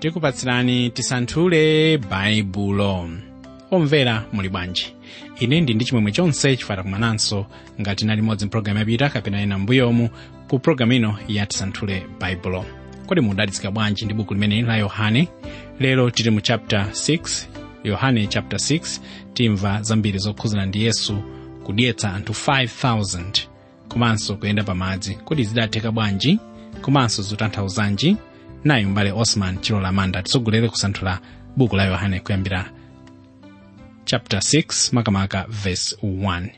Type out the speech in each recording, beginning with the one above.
tikupatsirani tisanthule baibulo omvera muli bwanji ine ndi ndi chimwemwe chonse chifata kumananso ngati nali modzi mpulogalamu yapita kapena ena mbuyomu ku pulogalamu ino ya tisanthule baibulo kodi mudalitsika bwanji ndi buku limeneli la yohane lero tili mu chapter 6 yohane chapter 6 timva zambiri zokhuzana ndi yesu kudyetsa anthu 5000 komanso kuyenda pamadzi kodi zidatheka bwanji komanso zotanthauzanji nayi mbale osman chilola manda titsogolere kusanthula buku la yohane kuyambira chapter 6 makamaka verse 1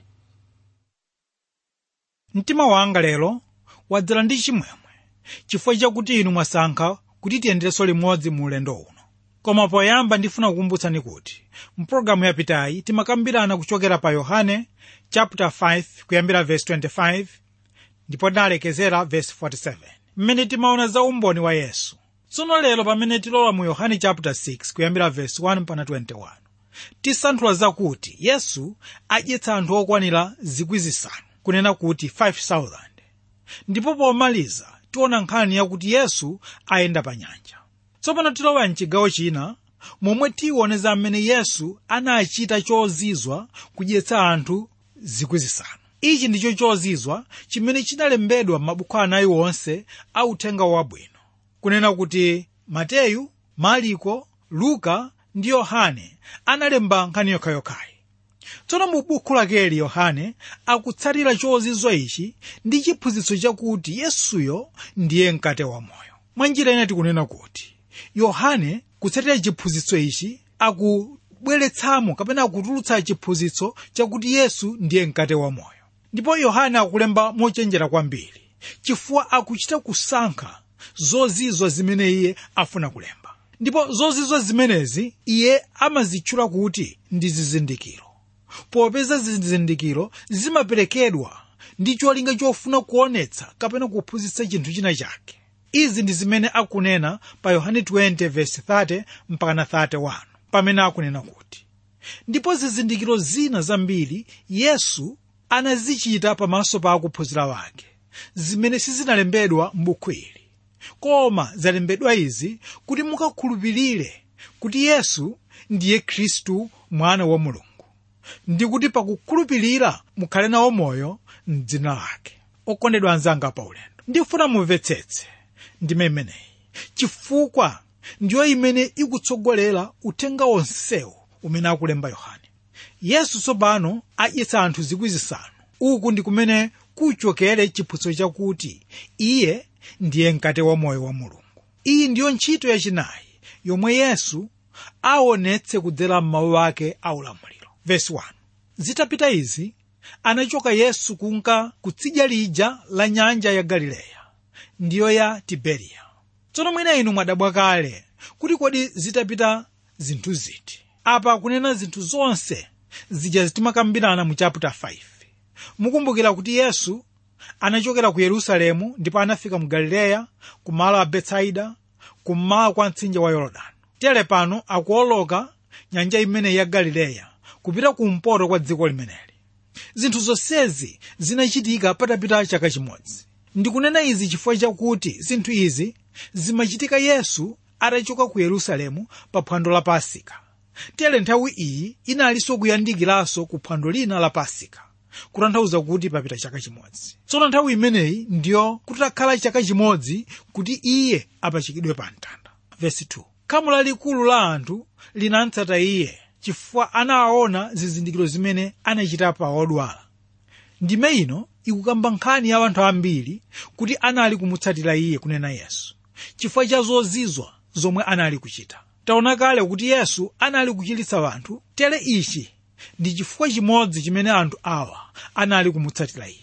mtima wanga lero wadzala ndi chimwemwe chifukwa chakuti inu mwasankha kuti tiyenderenso limodzi mu ulendo uno koma poyamba ndifuna kukumbutsani kuti mpulogalamu yapitayi timakambirana kuchokera pa yohane chapter 5 kuyambira verse 25 ndipo tinalekezera verse 47 mmene timaona za umboni wa yesu tsono lero pamene tilowa mu yohane chapter 6 kuyambira verse 1 mpaka 21 tisanthula zakuti yesu adyetsa anthu okwanira zikwi zisanu kunena kuti 5000 ndipo pomaliza tiona nkhani yakuti yesu ayenda pa nyanja tsopano tilowa mchigawo china momwe tione za mmene yesu anachita chozizwa kudyetsa anthu zikwi zisanu ichi ndicho chozizwa chimene chinalembedwa m'mabuku anayi onse a uthenga wabwino kunena kuti mateyu mariko luka ndi yohane analemba nkhani yokhayokhayi tsono mu buku lakeli yohane akutsatira chozizwa ichi ndi chiphunzitso chakuti yesuyo ndiye mkate wa moyo mwa njira ina tikunena kuti yohane kutsatira chiphunzitso ichi akubweretsamo kapena akutulutsa chiphunzitso chakuti yesu ndiye mkate wa moyo ndipo yohane akulemba mochenjera kwambiri chifukwa akuchita kusankha zozizwa zimene iye afuna kulemba ndipo zozizwa zimenezi iye amazitchula kuti ndi zizindikiro popeza zizindikiro zimaperekedwa ndi cholinga chofuna kuonetsa kapena kuphunzitsa chinthu china chake izi ndi zimene akunena pa yohane 20:30 mpakana 31 pamene akunena kuti ndipo zizindikiro zina zambiri yesu anazichita pamaso pa akuphunzira wake zimene sizinalembedwa m'buku ili koma zalembedwa izi kuti mukakhulupirire kuti yesu ndiye khristu mwana wa mulungu ndi kuti pakukhulupirira mukhale nawo moyo mdzina lake okondedwa anzanga pa ulendo ndifuna mumvetsetse ndime imeneyi chifukwa ndiyo imene ikutsogolera uthenga wonsewu umene akulemba yohane yesu tsopano adyetsa anthu zikwi zisanu uku ndi kumene kuchokere chiphunzitso chakuti iye ndiye mkate wa moyo wa mulungu iyi ndiyo ntchito yachinayi yomwe yesu aonetse kudzera m'mawu ake aulamuliro vesi 1 zitapita izi anachoka yesu kunka kutsidya lija la nyanja ya galileya ndiyo ya tiberiya tsono mwina inu mwadabwa kale kuti kodi zitapita zinthu ziti apa akunena zinthu zonse zija zitimakambirana mu chapter 5 mukumbukira kuti yesu anachokera ku yerusalemu ndipo anafika mu galileya ku malo a betsaida kummawa kwa mtsinje wa yorodani tere pano akuoloka nyanja imene ya galileya kupita kumpoto kwa dziko limeneli zinthu zonsezi zinachitika patapita chaka chimodzi ndikunena izi chifukwa chakuti zinthu izi zimachitika yesu atachoka ku yerusalemu pa phwando la pasika tere nthawi iyi inalinso kuyandikiraso ku phwando lina la pasika kutanthauza kuti papita chaka chimodzi tsono nthawi imeneyi ndiyo kutakhala chaka chimodzi kuti iye apachikidwe pa mtanda vesi 2 khamu lalikulu la anthu linamtsata iye chifukwa anawaona zizindikiro zimene anachita pa odwala ndime ino ikukamba nkhani ya anthu ambiri kuti anali kumutsatira iye kunena yesu chifukwa cha zozizwa zomwe anali kuchita taona kale kuti yesu anali kuchiritsa anthu tere ichi ndi chifukwa chimodzi chimene anthu awa anali kumutsatira iye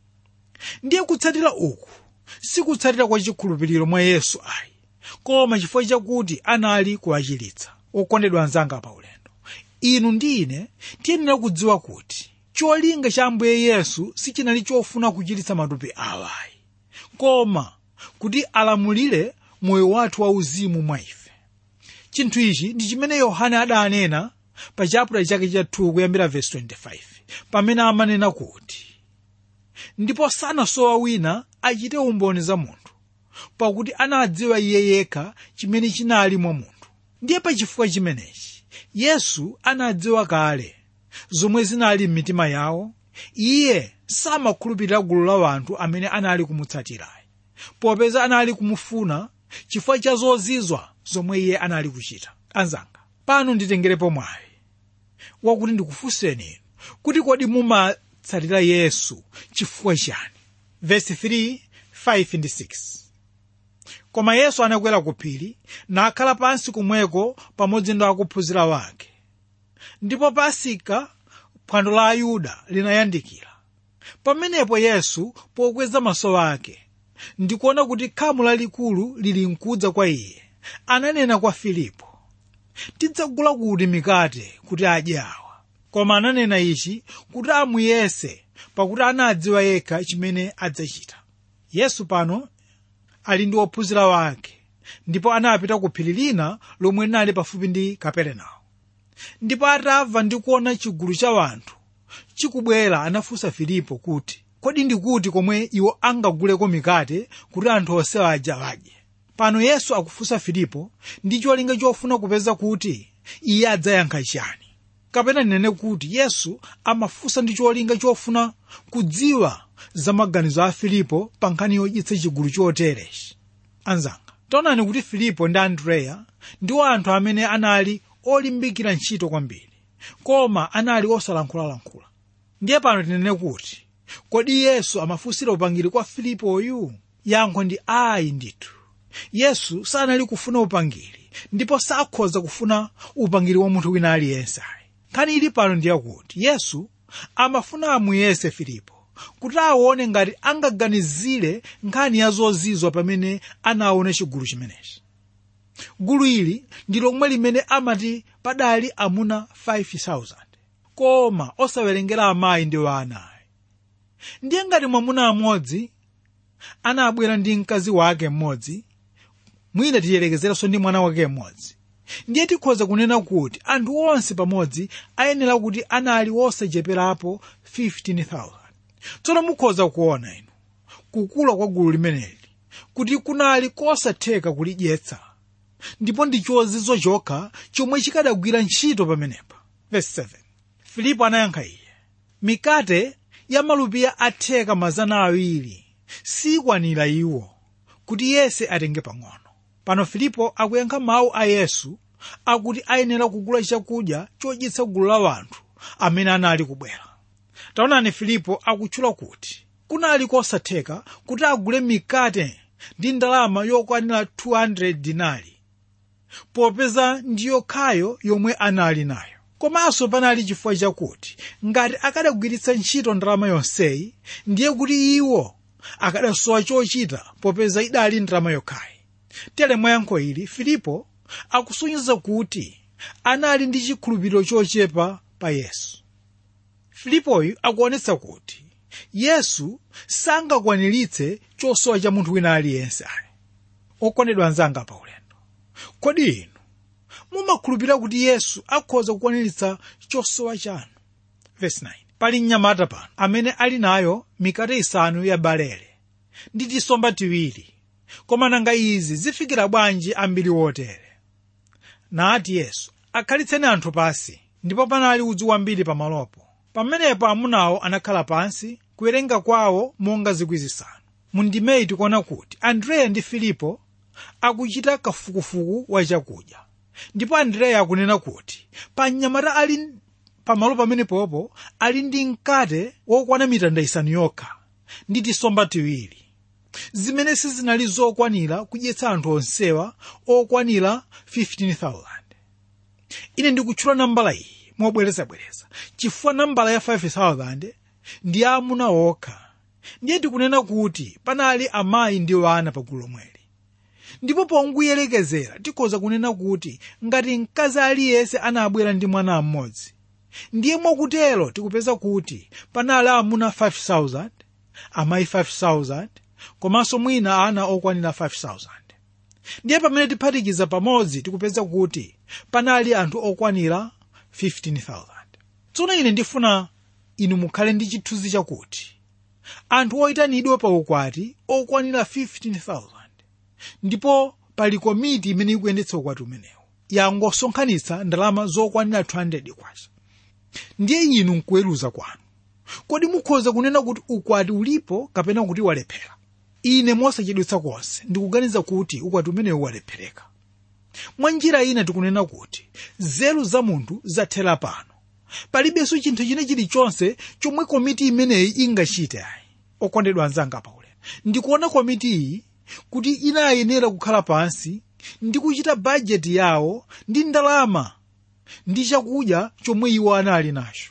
ndiye kutsatira uku sikutsatira kwa chikhulupiriro mwa yesu ayi koma chifukwa chakuti anali kuwachiritsa okondedwa anzanga pa ulendo inu ndi ine tiyenera kudziwa kuti cholinga cha ambuye yesu sichinali chofuna kuchiritsa matupi awayi koma kuti alamulire moyo wathu wauzimu mwa ife chinthu ichi ndi chimene yohane adanena pa chaputala chake cha 2 kuyambira vesi 25 pamene amanena kuti ndipo sanasowa wina achite umboni za munthu pakuti anadziwa iye yekha chimene chinali mwa munthu ndiye pachifukwa chimenechi yesu anadziwa kale zomwe zinali m'mitima yawo iye samakhulupirira gulu la anthu amene anali kumutsatirayi popeza anali kumufuna chifukwa cha zozizwa zomwe iye anali kuchita anzanga pano nditengerepo mwayi wakuti ndikufunseni inu kuti kodi mumatsatira yesu chifukwa chani vesi 3 5 ndi 6 koma yesu anakwera ku phiri nakhala pansi kumweko pamodzi ndi akuphunzira wake ndipo pasika phwando la ayuda linayandikira pamenepo yesu pokweza maso ake ndikuona kuti khamu lalikulu lili mkudza kwa iye ananena kwa filipo tidzagula kuti mikate kuti adye awa koma ananena ichi kuti amuyese pakuti anadziwa yekha chimene adzachita yesu pano ali ndi ophunzira wake ndipo anapita ku phiri lina lomwe linali pafupi ndi kaperenawo ndipo atamva ndi kuona chigulu cha anthu chikubwera anafunsa filipo kuti kodi ndikuti komwe iwo angaguleko mikate kuti anthu onse aja adye pano yesu akufunsa filipo ndi cholinga chofuna kupeza kuti iye adzayankha chani kapena ndinene kuti yesu amafunsa ndi cholinga chofuna kudziwa za maganizo a filipo pa nkhani yodyetsa chigulu choterechi anzanga taonani kuti filipo ndi andreya ndiwo anthu amene anali olimbikira ntchito kwambiri koma anali osalankhulalankhula ndiye pano tinene kuti kodi yesu amafunsira upangiri kwa filipoyu yankho ndi ayi ndithu yesu sanali kufuna upangiri ndipo sakhoza kufuna upangiri wa munthu wina aliyense ayi nkhani ili pano ndiyakuti yesu amafuna amuyese filipo kuti aone ngati angaganizire nkhani ya zozizwa pamene anaona chigulu chimenechi gulu ili ndi lomwe limene amati padali amuna 5000 koma osawerengera amayi ndi ana ndiye ngati mwamuna amodzi anabwera ndi mkazi wake mmodzi mwina tiyerekezeranso ndi mwana wake mmodzi ndiye tikhoza kunena kuti anthu onse pamodzi ayenera kuti anali osacheperapo 15000 tsono mukhoza kuona inu kukula kwa gulu limeneli kuti kunali kosatheka kulidyetsa ndipo ndi chozizwa chokha chomwe chikadagwira ntchito pamenepa verse 7 filipo anayankha iye mikate ya malupiya atheka mazana awiri sikwanira iwo kuti yense atenge pang'ono pano filipo akuyankha mawu a yesu akuti ayenera kugula chakudya chodyetsa gulu la anthu amene anali kubwera taonani filipo akutchula kuti kunali kosatheka kuti agule mikate ndi ndalama yokwanira 200 dinari popeza ndi yokhayo yomwe anali nayo komanso panali chifukwa chakuti ngati akadagwiritsa ntchito ndalama yonseyi ndiye kuti iwo akadasowa chochita popeza idali ndalama yokhayi tere mwayankho ili filipo akusonyeza kuti anali ndi chikhulupiriro chochepa pa yesu filipoyu akuonetsa kuti yesu sangakwaniritse chosowa cha munthu wina aliyense ayi okondedwa anzanga pa ulendo kodi inu mumakhulupirira kuti yesu akhoza kukwaniritsa chosowa chanu Verse 9. pali mnyamata pano amene ali nayo mikate isanu ya balele ndi tisomba tiwiri koma nanga izi zifikira bwanji ambiri wotere nati yesu akhalitseni anthu pansi ndipo panali udzu wambiri pamalopo pamenepo amunawo anakhala pansi kuwerenga kwawo monga zikwi zisanu mundimeyi tikuona kuti andreya ndi filipo akuchita kafukufuku wa chakudya ndipo andreya akunena kuti pa mnyamata ali pamalo pamenepopo ali ndi mkate wokwana mitanda isanu yokha ndi tisomba tiwiri zimene sizinali zokwanira kudyetsa anthu onsewa okwanira 15000 ine ndikutchula nambala iyi mobwerezabwereza chifukwa nambala ya 5000 ndi amuna okha ndiye tikunena kuti panali amayi ndi wana pagulu lomweli ndipo ponguyelekezera tikhoza kunena kuti ngati mkazi aliyense anabwera ndi mwana mmodzi ndiye mwakutero tikupeza kuti panali amuna 5000 amayi 5000 komanso mwina ana okwanira 5000 ndiye pamene tiphatikiza pamodzi tikupeza kuti panali anthu okwanira 15000 tsono ine ndifuna inu mukhale ndi chithunzi chakuti anthu oyitanidwa pa ukwati okwanira 15000 ndipo pali komiti imene ikuyendetsa ukwati umenewu yangosonkhanitsa ndalama zokwanira 200 kwacha ndiye inu nkuweruza kwanu kodi mukhoza kunena kuti ukwati ulipo kapena kuti walephera ine mosachedwetsa konse ndikuganiza kuti ukwati umenewu walephereka mwa njira ina tikunena kuti nzeru za munthu zathera pano palibenso chinthu china chilichonse chomwe komiti imeneyi ingachite ayi okondedwa anzanga paulendo ndikuona komiti iyi kuti inayenera kukhala pansi ndi kuchita bajeti yawo ndi ndalama ndi chakudya chomwe iwo anali nacho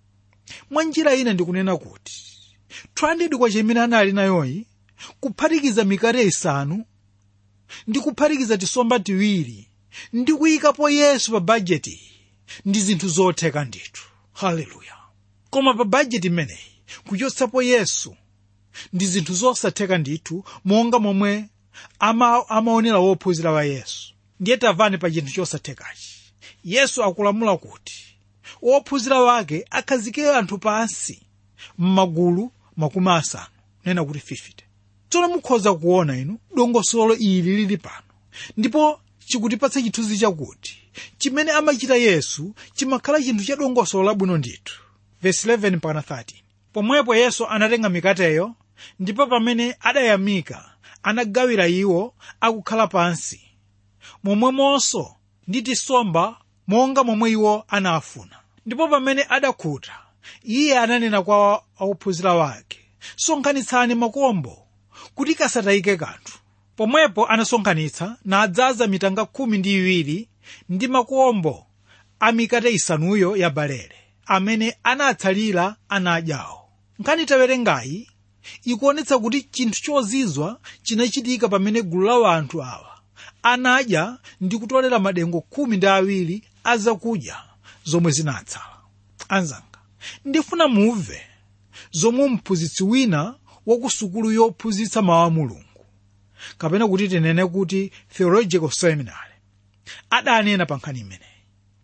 mwa njira ina ndikunena kuti 200 kwa chimene anali nayoyi kuphatikiza mikate isanu ndi kuphatikiza tisomba tiwiri ndi kuyikapo yesu pa bajeti ndi zinthu zotheka ndithu haleluya koma pa bajeti imeneyi kuchotsapo yesu ndi zinthu zosatheka ndithu monga momwe ama, amaonera wophunzira wa yesu ndiye tamvani pa chinthu chosathekachi yesu akulamula kuti wophunzira wake akhazike anthu pansi m'magulu makumi asanu nena kuti 50 tsono mukhoza kuona inu dongosolo ili lili pano ndipo chikutipatsa chithunzi chakuti chimene amachita yesu chimakhala chinthu cha dongosolo labwino ndithu verse 11 mpaka 13 pomwepo yesu anatenga mikateyo ndipo pamene adayamika anagawira iwo akukhala pansi momwemonso ndi tisomba monga momwe iwo anafuna ndipo pamene adakhuta iye ananena kwa ophunzira wake sonkhanitsani makombo kuti kasatayike kanthu pomwepo anasonkhanitsa nadzaza mitanga khumi ndi iwiri ndi makombo a mikate isanuyo ya balere amene anatsalira anadyawo nkhani tawerengayi ikuonetsa kuti chinthu chozizwa chinachitika pamene gulu la anthu awa anadya ndi kutolera madengu khumi ndi awiri a zakudya zomwe zinatsala anzanga ndifuna mumve zomwe mphunzitsi wina wa ku sukulu yophunzitsa mawu a mulungu kapena kuti tinene kuti theological seminary adanena pa nkhani imeneyi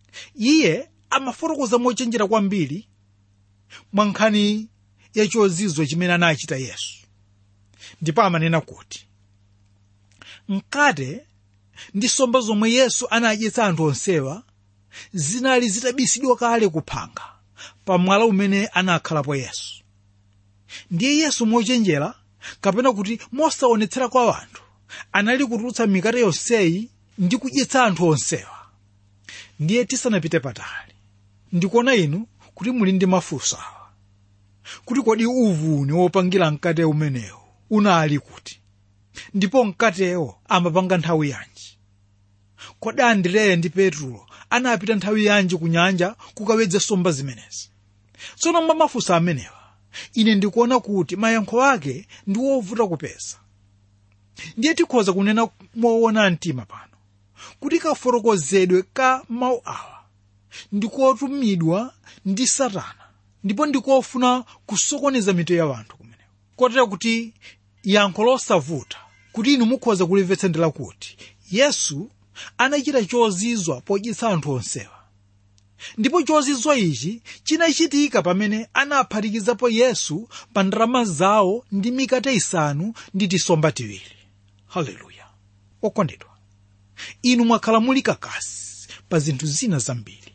iye amafotokoza mochenjera kwambiri mwa nkhani ya chozizwa chimene anachita yesu ndipo amanena kuti mkate ndi somba zomwe yesu anadyetsa anthu onsewa zinali zitabisidwa kale kuphanga pa mwala umene anakhalapo yesu ndiye yesu mochenjera kapena kuti mosaonetsera kwa anthu anali kutulutsa mikate yonseyi ndi kudyetsa anthu onsewa ndiye tisanapite patali ndikuona inu kuti muli ndi mafunso awa kuti kodi uvuni wopangira mkate umenewu unali kuti ndipo mkatewo amapanga nthawi yanji kodi andereya ndi petro anapita nthawi yanji ku nyanja kukawedza nsomba zimenezi tsono mwa mafunso amenewa ine ndikuona kuti mayankho ake ndi wovuta kupeza ndiye tikhoza kunena moona mtima pano kuti kafotokozedwe ka mawu awa ndikotumidwa ndi satana ndipo ndikofuna kusokoneza mitu ya anthu kumeneko kotera kuti yankho losavuta kuti inu mukhoza kulimvetsa ndi lakuti yesu anachita chozizwa podyetsa anthu onsewa ndipo chozizwa ichi chinachitika pamene anaphatikizapo yesu pa ndalama zawo ndi mikate isanu ndi tisomba tiwiri haleluya okondedwa inu mwakhala muli kakasi pa zinthu zina zambiri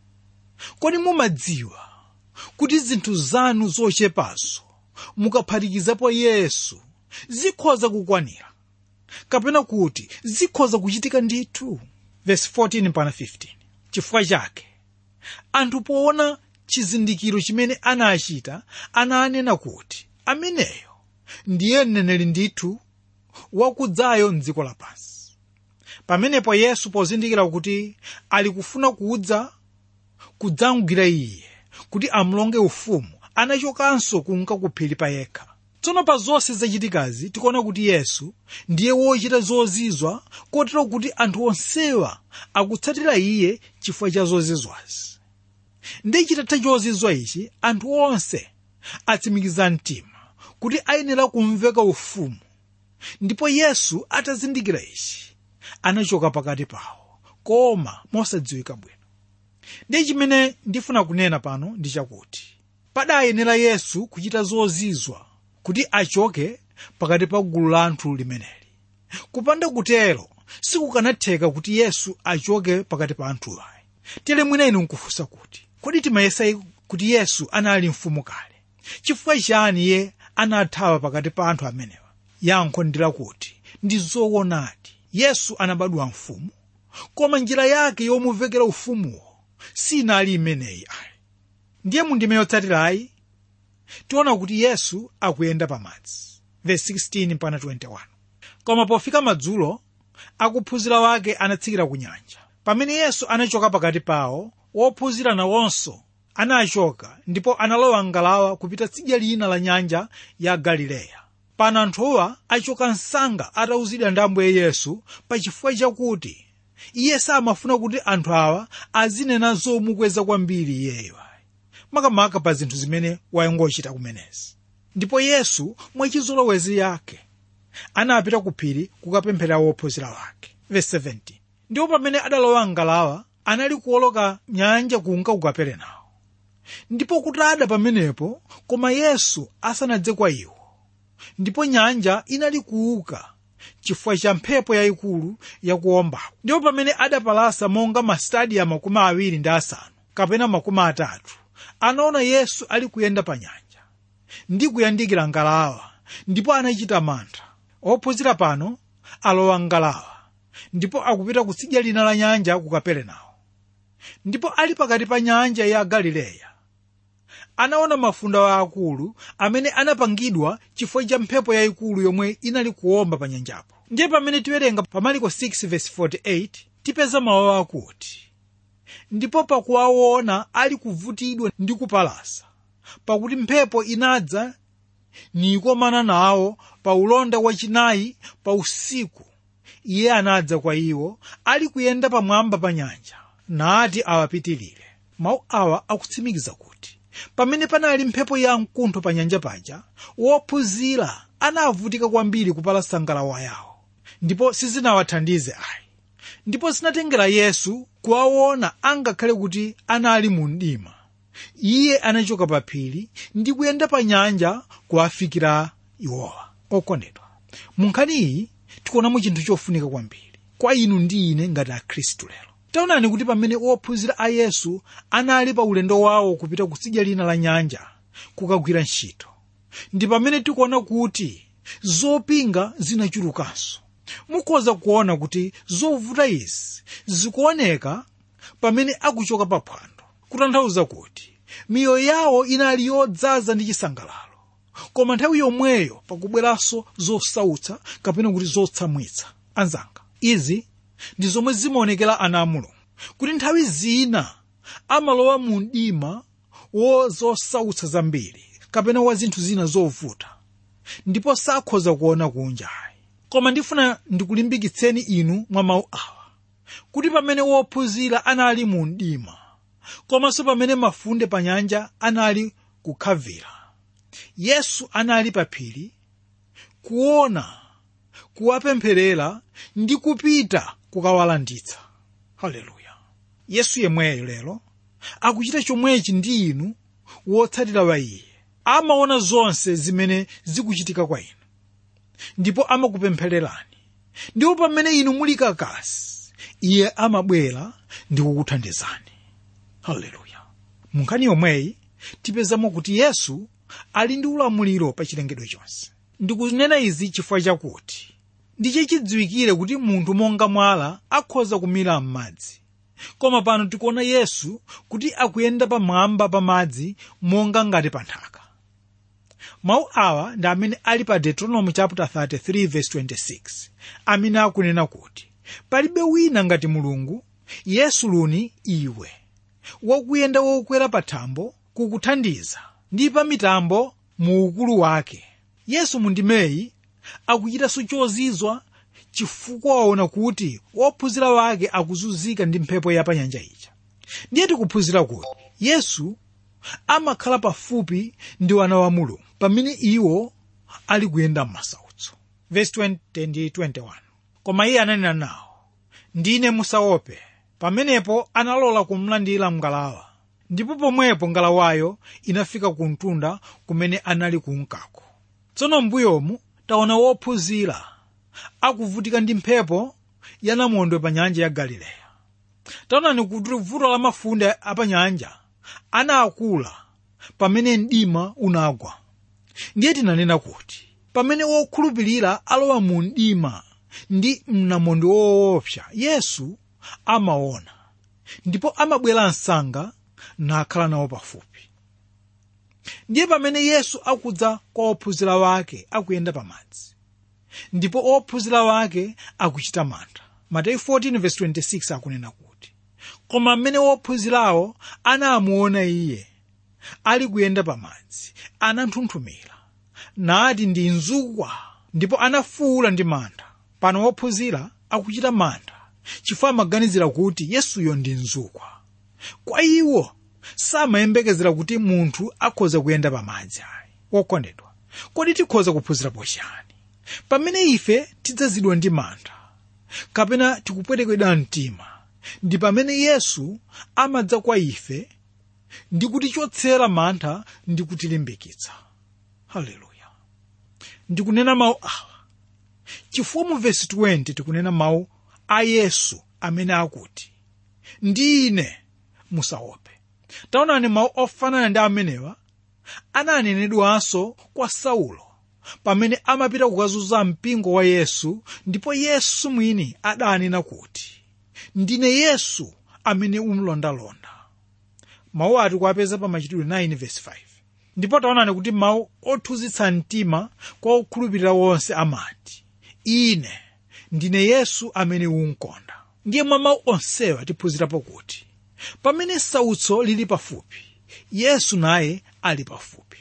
kodi mumadziwa kuti zinthu zanu zochepazo mukaphatikizapo yesu zikhoza kukwanira kapena kuti zikhoza kuchitika ndithu verse 14 mpaka 15 chifukwa chake anthu poona chizindikiro chimene anachita ananena kuti ameneyo ndiye mneneri ndithu wakudzayo mdziko lapansi pamenepo yesu pozindikira kuti ali kufuna kudza kudzamugwira iye kuti amulonge ufumu anachokanso kunka ku phiri pa yekha tsono pa zonse zachitikazi tikuona kuti yesu ndiye wochita zozizwa kotero kuti anthu onsewa akutsatira iye chifukwa cha zozizwazi ndi chitatha chozizwa ichi anthu onse atsimikiza mtima kuti ayenera kumveka ufumu ndipo yesu atazindikira ichi anachoka pakati pawo koma mosadziwika bwino ndiye chimene ndifuna kunena pano ndi chakuti padayenera yesu kuchita zozizwa kuti achoke pakati pa gulu la anthu limeneli kupanda kutero sikukanatheka kuti yesu achoke pakati pa anthuwa tere mwina inu nkufunsa kuti kodi timayesa kuti yesu anali mfumu kale chifukwa chani iye anathawa pakati pa anthu amenewa yankho ndi lakuti ndi zoonadi yesu anabadwa mfumu koma njira yake yomuvekera ufumuwo sinali imeneyi ayi ndiye mundime yotsatirayi tiona kuti yesu akuyenda pamadzi verse 16 mpaka 21 koma pofika madzulo akuphunzira wake anatsikira ku nyanja pamene yesu anachoka pakati pawo wophunzira nawonso anachoka ndipo analowa ngalawa kupita tsidya lina la nyanja ya galileya pano anthuwa achoka msanga atawuzidwa ndi ambuye yesu pachifukwa chakuti iye samafuna kuti anthu awa azinena zomukweza kwambiri iyeyo makamaka pa zinthu zimene wayangochita kumenezi ndipo yesu mwachizolowezi yake anapita ku phiri kukapemphera wophunzira wake verse 17 ndipo pamene adalowa ngalawa anali kuoloka nyanja kunka ku kaperenawo ndipo kutada pamenepo koma yesu asanadze kwa iwo ndipo nyanja inali kuuka chifukwa cha mphepo yayikulu yakuombako ndipo pamene adapalasa monga masitadiya makumi awiri ndi asanu kapena makumi atatu anaona yesu ali kuyenda pa nyanja ndi kuyandikira ngalawa ndipo anachita mantha ophunzira pano alowa ngalawa ndipo akupita kutsidya lina la nyanja ku kaperenawo ndipo ali pakati pa nyanja ya galileya anaona mafunde akulu amene anapangidwa chifukwa cha mphepo yayikulu yomwe inali kuomba pa nyanjapo ndiye pamene tiwerenga pa mariko 6:48 tipeza mawu akuti ndipo pakuwaona ali kuvutidwa ndi kupalasa pakuti mphepo inadza nikomana nawo pa ulonda wachinayi pa usiku iye anadza kwa iwo ali kuyenda pamwamba pa nyanja nati awapitirire mawu awa akutsimikiza kuti pamene panali mphepo ya mkuntho pa nyanja paja wophunzira anavutika kwambiri kupalasa ngalawa yawo ndipo sizinawathandize ayi ndipo zinatengera yesu kuwaona angakhale kuti anali mu mdima iye anachoka pa phiri ndi kuyenda pa nyanja kuwafikira iwowa okondedwa mu nkhani iyi tikuonamo chinthu chofunika kwambiri kwa inu ndi ine ngati akhristu lero taonani kuti pamene ophunzira a yesu anali pa ulendo wawo kupita kutsidya lina la nyanja kukagwira ntchito ndi pamene tikuona kuti zopinga zinachulukanso mukhoza kuona kuti zovuta izi zikuoneka pamene akuchoka pa phwando kutanthauza kuti miyoyo yawo inali yodzaza ndi chisangalalo koma nthawi yomweyo pakubweranso zosautsa kapena kuti zotsamwitsa anzanga izi ndi zomwe zimaonekera ana a mulungu kuti nthawi zina amalowa mu mdima wo zosautsa zambiri kapena wa zinthu zina zovuta ndipo sakhoza kuona kunja koma ndifuna ndikulimbikitseni inu mwa mawu awa kuti pamene wophunzira anali mu mdima komanso pamene mafunde pa nyanja anali kukhavira yesu anali pa phiri kuona kuwapempherera ndi kupita kukawalanditsa haleluya yesu yemweyo lero akuchita chomwechi ndi inu wotsatira wa iye amaona zonse zimene zikuchitika kwa inu ndipo amakupemphererani ndipo pamene inu muli kakasi iye amabwera ndi kukuthandizani haleluya mu nkhani yomweyi tipezamo kuti yesu ali ndi ulamuliro pa chilengedwe chonse ndikunena izi chifukwa chakuti ndiye chidziwikire kuti munthu monga mwala akhoza kumira m'madzi koma pano tikuona yesu kuti akuyenda pamwamba pa madzi monga ngati pa nthaka mawu awa ndi amene ali pa deuteronomy chapter 33 verse 26 amene akunena kuti palibe wina ngati mulungu yesu luni iwe wakuyenda wokwera pa thambo kukuthandiza ndi pa mitambo mu ukulu wake yesu mundimeyi akuchitanso chozizwa chifukwa waona kuti wophunzira wake akuzunzika ndi mphepo ya pa nyanja ija ndiye tikuphunzira kuti yesu amakhala pafupi ndi wana wa mulungu pamene iwo ali kuyenda m'masautso verse 20 ndi 21 koma iye ananena nawo ndine musaope pamenepo analola kumlandira mngalawa ndipo pomwepo ngalawayo inafika ku mtunda kumene anali kunkako tsono mbuyomu taona wophunzira akuvutika ndi mphepo yanamondwe pa nyanja ya galileya taonani kuti vuto la mafunde apanyanja anakula pamene mdima unagwa ndiye tinanena kuti pamene wokhulupirira alowa mu mdima ndi mnamondwe woopsa yesu amaona ndipo amabwera msanga nakhala nawo pafupi ndiye pamene yesu akudza kwa ophunzira wake akuyenda pamadzi ndipo ophunzira wake akuchita mantha mateyu 14:26 akunena kuti koma mmene ophunzirawo anamuona iye ali kuyenda pamadzi ananthunthumira nati ndi mzukwa ndipo anafuwula ndi mantha pano ophunzira akuchita mantha chifukwa amaganizira kuti yesuyo ndi mzukwa kwa iwo samayembekezera kuti munthu akhoza kuyenda pamadzi ayi wokondedwa kodi tikhoza kuphunzira pochani pamene ife tidzazidwa ndi mantha kapena tikupwetekedwa mtima ndi pamene yesu amadza kwa ife ndi kutichotsera mantha ndi kutilimbikitsa haleluya ndikunena mawu awa chifukwa mu vesi 20 tikunena mawu a yesu amene akuti ndine musaope taonani mawu ofanana ndi amenewa ananenedwanso kwa saulo pamene amapita kukazunza mpingo wa yesu ndipo yesu mwini adanena kuti ndine yesu amene umlondalonda mawu ati kuapeza pa machitidwe 9 verse 5 ndipo taonani kuti mawu othunzitsa mtima kwa okhulupirira wonse amati ine ndine yesu amene unkonda ndiye mwa mawu onsewa tiphunzirapo kuti pamene sautso lili pafupi yesu naye ali pafupi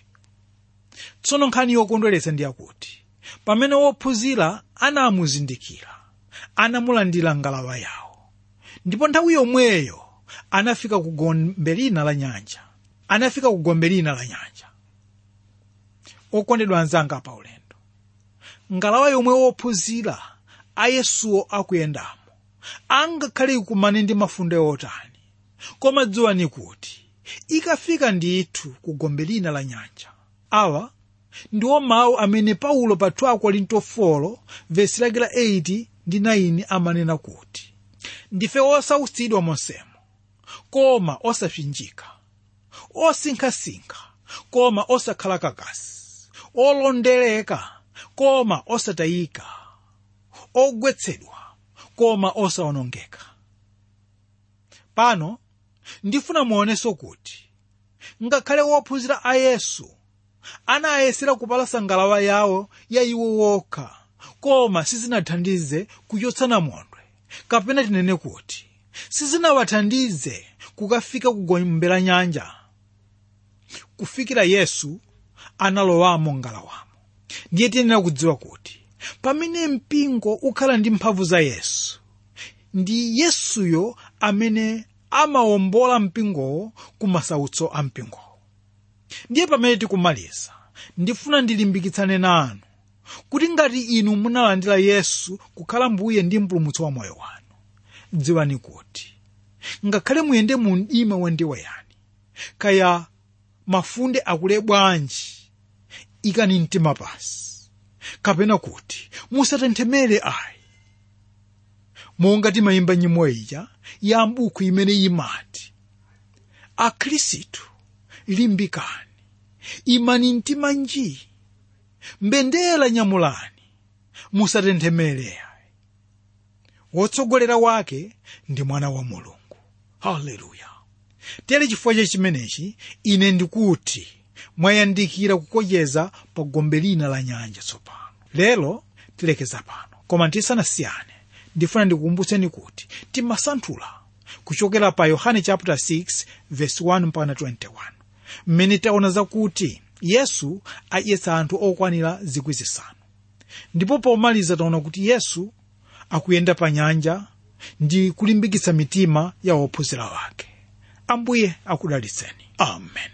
tsono nkhani yokondweretsa ndi yakuti pamene wophunzira anamuzindikira anamulandira ngalawa yawo ndipo nthawi yomweyo anafika ku gombe lina la nyanja anafika ku gombe lina la nyanja okondedwa anzanga pa ulendo ngalawa yomwe wophunzira ayesuwo akuyendamo angakhale ikumane ndi mafunde otani koma dziwani kuti ikafika ndithu ku gombe lina la nyanja awa ndiwo mawu amene paulo pa 2 korinto 4 vesi lake la 8 ndi 9 amanena kuti ndife osautsidwa monsemo koma osapsinjika osinkhasinkha koma osakhala kakasi olondereka koma osatayika ogwetsedwa koma osawonongeka pano ndifuna muonenso kuti ngakhale wophunzira a yesu anayesera kupalasa ngalawa yawo ya iwo wokha koma sizinathandize kuchotsa namondwe kapena tinene kuti sizinawathandize kukafika kugombera nyanja kufikira yesu analowamo ngalawamo ndiye tiyenera kudziwa kuti pamene mpingo ukhala ndi mphamvu za yesu ndi yesuyo amene amawombola mpingowo ku masautso a mpingowo ndiye pamene tikumaliza ndifuna ndilimbikitsane nanu kuti ngati inu munalandira yesu kukhala mbuye ndi mpulumutsi wa moyo wanu dziwani kuti ngakhale muyende mu mdima wandiweyani kaya mafunde akule bwanji ikani mtima pasi kapena kuti musatenthemere ayi monga timayimba nyimbo ija ya mbuku imene imati akhristu limbikani imani mtima nji mbendera nyamulani musatenthemere ayi wotsogolera wake ndi mwana wa mulungu haleluya tere chifukwa cha chimenechi ine ndikuti mwayandikira kukocheza pa gombe lina la nyanja tsopano lero tilekeza pano koma tisanasiyane ndifuna ndikukumbutseni kuti timasanthula kuchokera pa yohane chapter 6 verse 1 mpaka 21 mmene taona zakuti yesu adyetsa anthu okwanira zikwi zisanu ndipo pomaliza taona kuti yesu akuyenda pa nyanja ndi kulimbikitsa mitima ya ophunzira wake ambuye akudalitseni amen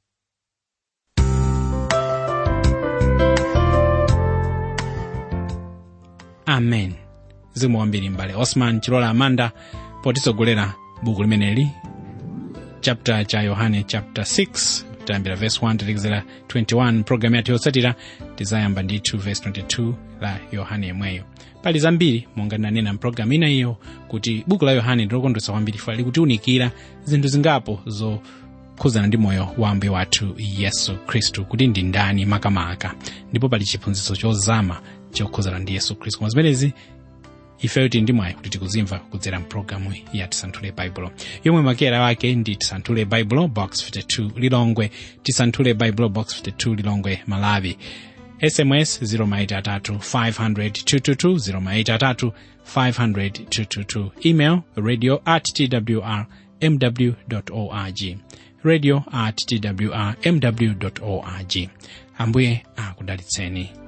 amen zikomo kwambiri mbale osman chilola amanda potitsogolera buku limeneli chapter cha yohane chapter 6 tayambira verse 1 talekezera 21 programu yathu yotsatira tizayamba ndithu verse 22 la yohane yemweyo pali zambiri monga ndinanena mpulogalamu ina iyo kuti buku la yohane ndilokondwetsa kwambiri fa likutiunikira zinthu zingapo zokhuzana ndi moyo wa ambuye wathu yesu khristu kuti ndi ndani makamaka ndipo pali chiphunzitso chozama chokhuzana ndi yesu khristu koma zimenezi ifeyo tili ndi mwayi kuti tikuzimva kudzera mpulogalamu ya tisanthule baibulo yomwe makera wake ndi tisanthule baibulo box 52 lilongwe tisanthule baibulo box 52 lilongwe malawi sms 0maitatu 500 0maitatu 500 email radio at twr mw org radio at twr mw org ambuye akudalitseni